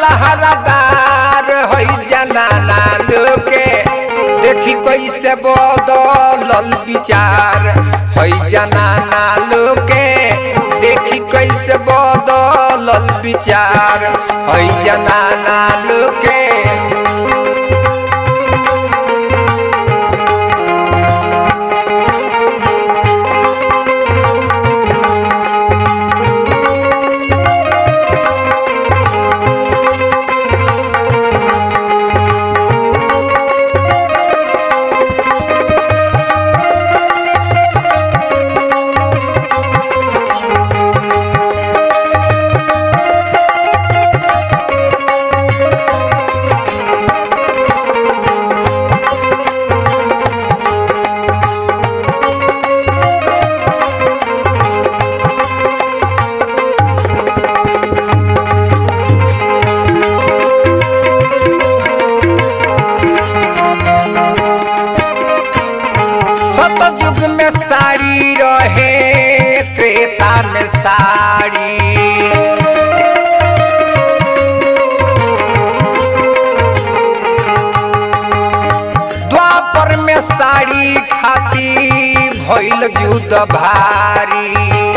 लहरादार हई जनाना लोके देखी कैसे बदलल विचार हई जनाना लोके देखी कैसे बदलल विचार हई जनाना लोके सतयुग में साड़ी रहे त्रेता में साड़ी द्वापर में साड़ी खाती भइल युद्ध भारी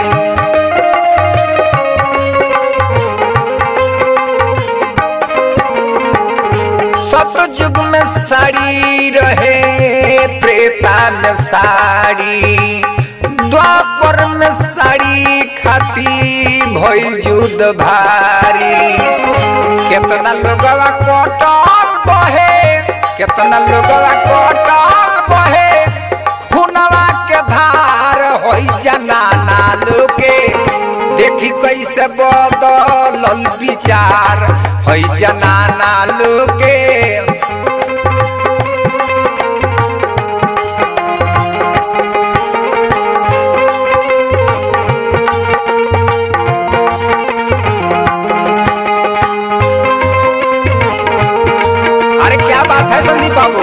सतयुग में साड़ी रहे त्रेता में साड़ी द्वापर में साड़ी खाती भइल युद्ध भारी केतना लोगवा कटल बहे केतना लोगवा कटल बहे खुनवा के धार होई जनाना लोके देखी कैसे बदलल विचार होई जनाना लोके अरे क्या बात है संदीप बाबू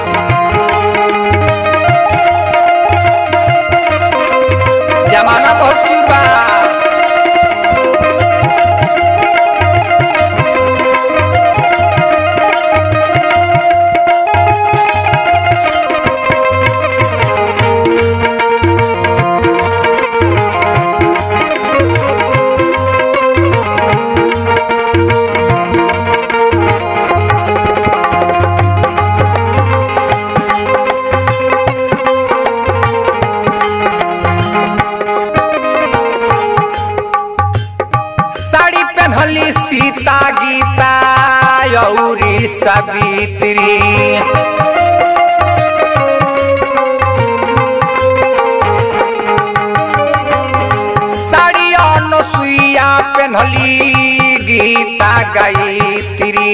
जमाना बहुत चूर बा साड़ी पहनली सीता गीता यौरी सवित्री साड़ी अनुसुईया पहनली गीता गायत्री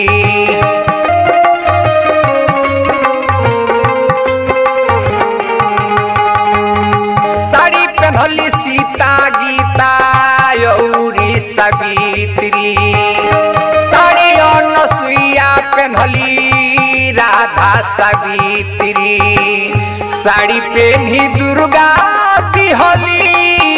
साड़ी पहनली सीता गीता यौरी सवित्री साड़ी अनसुईया पहनली राधा सवित्री साड़ी पहनी दुर्गा दिहली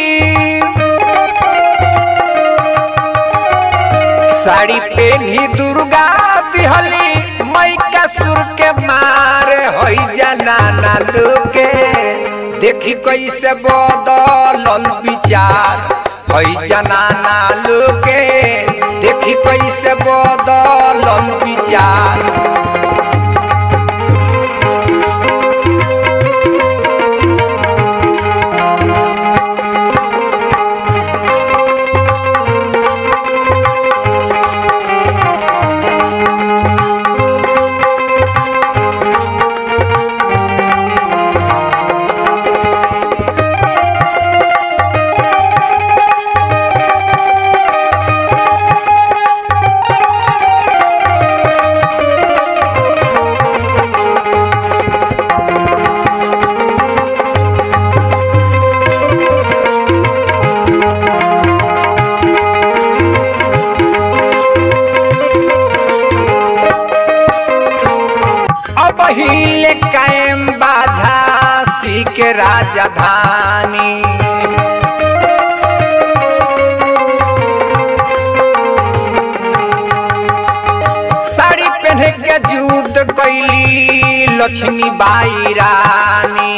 साड़ी पहनी दुर्गा दिहली मैका सुर के मार होई जनाना लोके देखी कैसे बदलल विचार होई जनाना लोके देखी कैसे बदलल विचार पहिले कायम बाधा सीख राजधानी कैली लक्ष्मी बाई रानी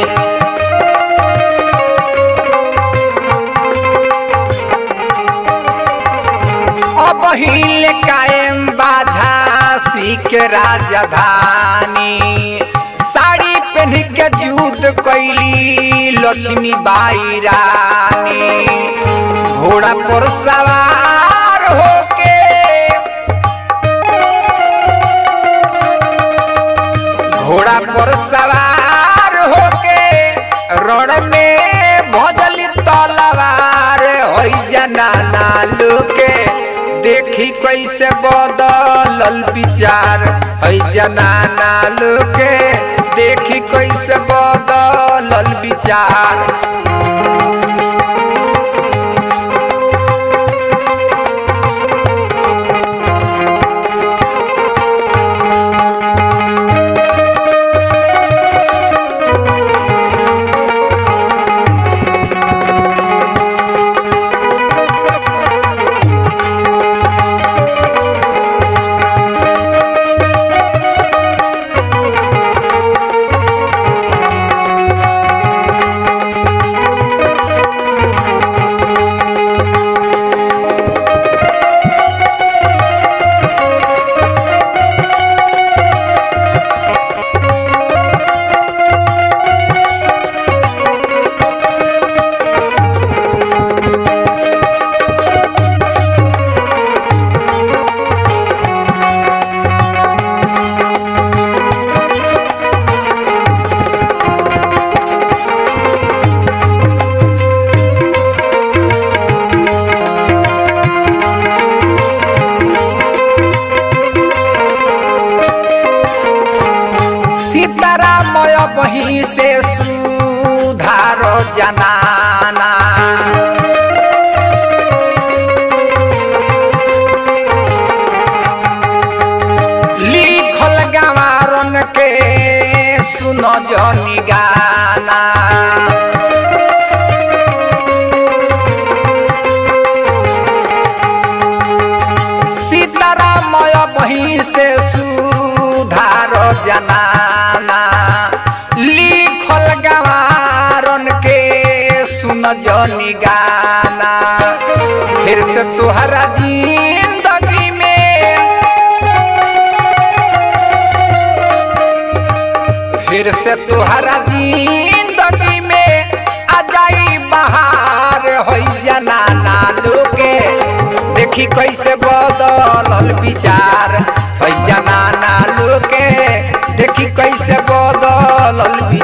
अब हिले कायम बाधा सीख राजधानी साड़ी पहन के युद्ध कैली लक्ष्मी बाई रानी घोड़ा पर सवार होके घोड़ा पर सवार होके रण में भजली तलवार होई जनाना लोके देखी कैसे बदलल विचार होई जनाना लोके देखी कैसे बदलल विचार सीतारामय बही से सुधार जनाना लिखल गवारन के सुन जनी गाना सीतारामय बही से सुधार जनाना लिखल गवारन के सुन जनी गाना फिर से तुहरा जिंदगी में फिर से तुहरा जिंदगी में आ जाई बहार होई जनाना लोगे देखी कैसे बदलल विचार होई जनाना लोगे देखी कैसे बदलल